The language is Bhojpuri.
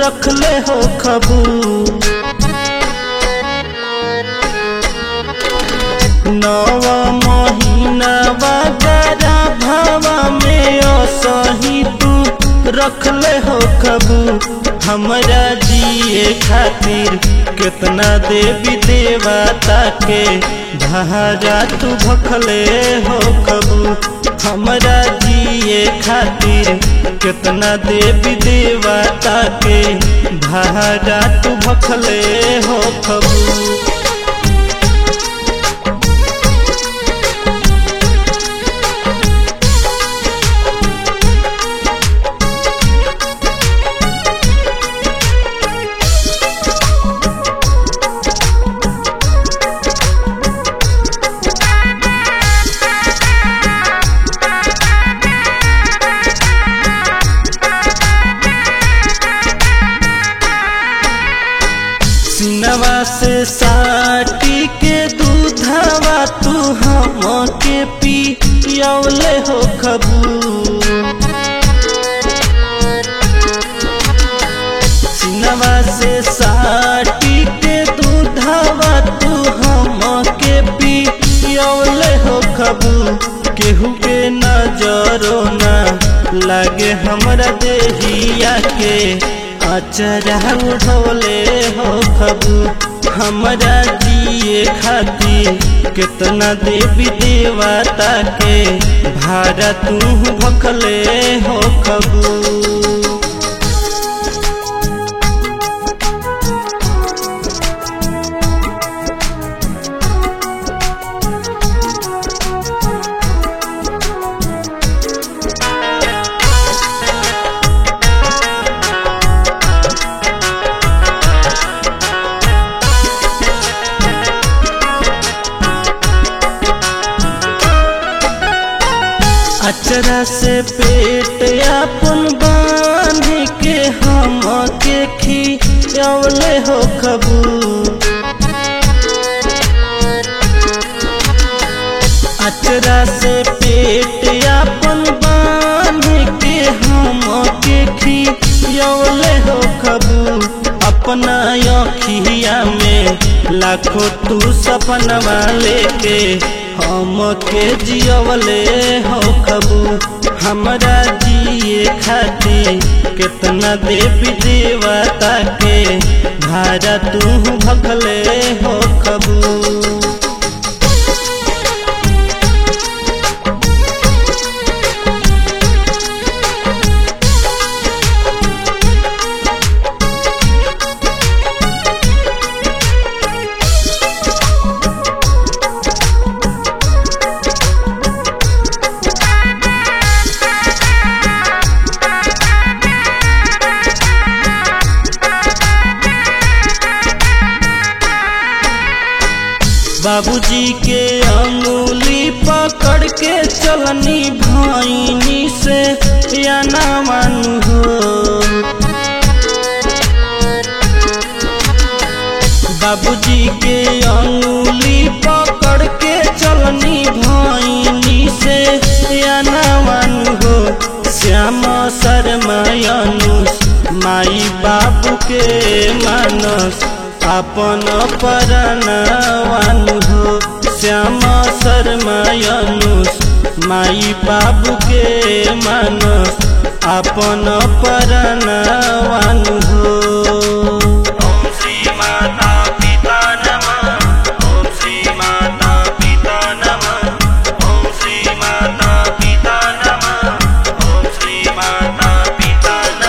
रखले हो खबू नव महीना वगैरह भावा में असही तू रखले हो खबू हमरा जिए खातिर कितना देवी देवता के धारा तू भखले हो खबू हमरा जिए खातिर कितना देवी देवता के धारा तू भखले हो खबू सिनवा से साटी के दूधवा तू हम के पियौले हो खबू सिनवा से साटी के दूधवा तू हम के पियौले हो खबू केहू के नजरो ना लागे हमरा देहिया के अचरा उठौले हो खबू हमरा जिए खातिर कितना देवी देवता के भारा तू भखले हो खबू अचरा से पेट अपन बांध के हम के खियौले हो खबू अचरा से पेट अपन बांध के हम के खियौले हो खबू अपना अखिया में लाखों तू सपनवा लेके हम के जियवले हो खबू हमरा जिए खातिर कितना देवी देवता के भारा तू भखले हो खबू बाबूजी के अंगुली पकड़ के चलनी भाईनी से या ना मानू हो बाबूजी के अंगुली पकड़ के चलनी भाईनी से या ना मानू हो श्याम शर्मानुष माई बाबू के मानस अपन परनवानु हो श्याम शर्मानुष माई बाबू के मानस अपन परनवानु हो